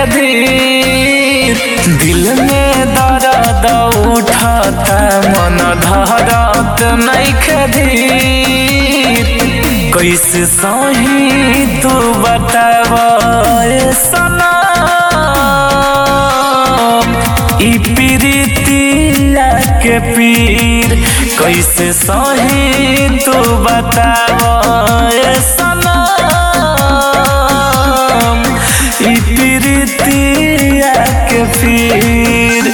धीर दिल में दर्द उठता मन धरत नइखे धीर कैसे सही तू बताव सनम ई प्रीतिया के पीर कैसे सही तू बताव सनम ई प्रीतिया के पीर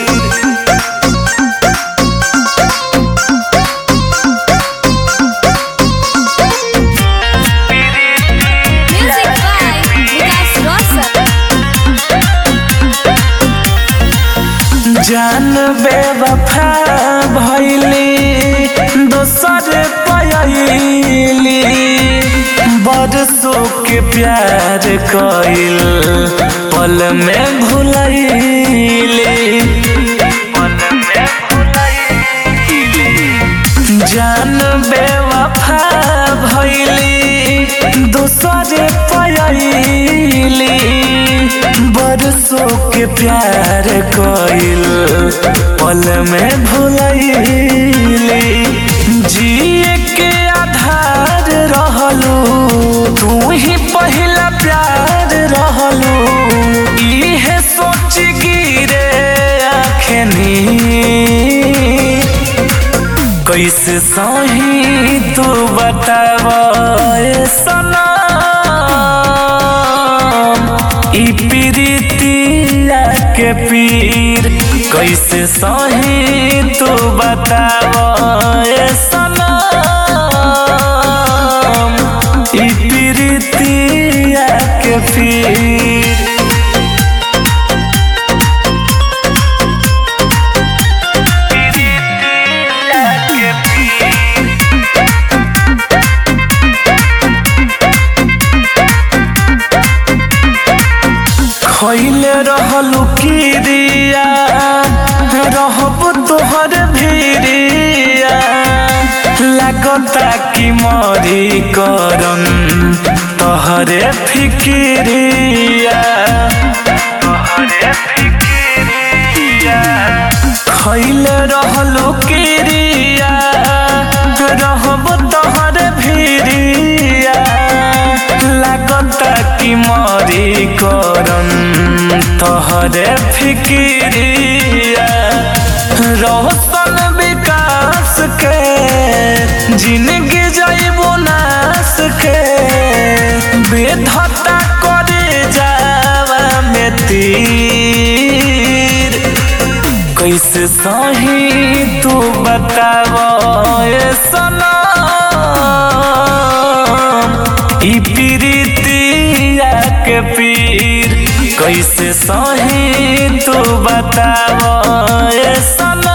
Music by Vikas Rosal. जान बेवफा भैली दोसर पयली बरसों के प्यार कइल पल में भुलैली पल में भुलैली जान बेवफा भैली दोसर पयली बरसों के प्यार कइल पल में भुलैली जिए के आधार रहलू तू ही पहिला प्यार रहलू इहे सोच गिरे आखनी कैसे सही तू बताव सनम ई प्रीतिया के पीर कैसे सही तू बताव सनम ई प्रीतिया के पीर खैले रहलू किरिया रहब तोहर भिरिया लागता कि मरी करम तोहरे फिकिरिया तोहरे फिकिरिया खैले रहलू किरिया रहब तोहर भिरिया लागता कि मरी करम तोहरे फिकिरिया रोशन विकास के जिंदगी जैबो नास के बेधता करे जावा में तीर कैसे सही तू बताव सनम ई प्रीतिया के पीर कैसे सही तू बताव सनम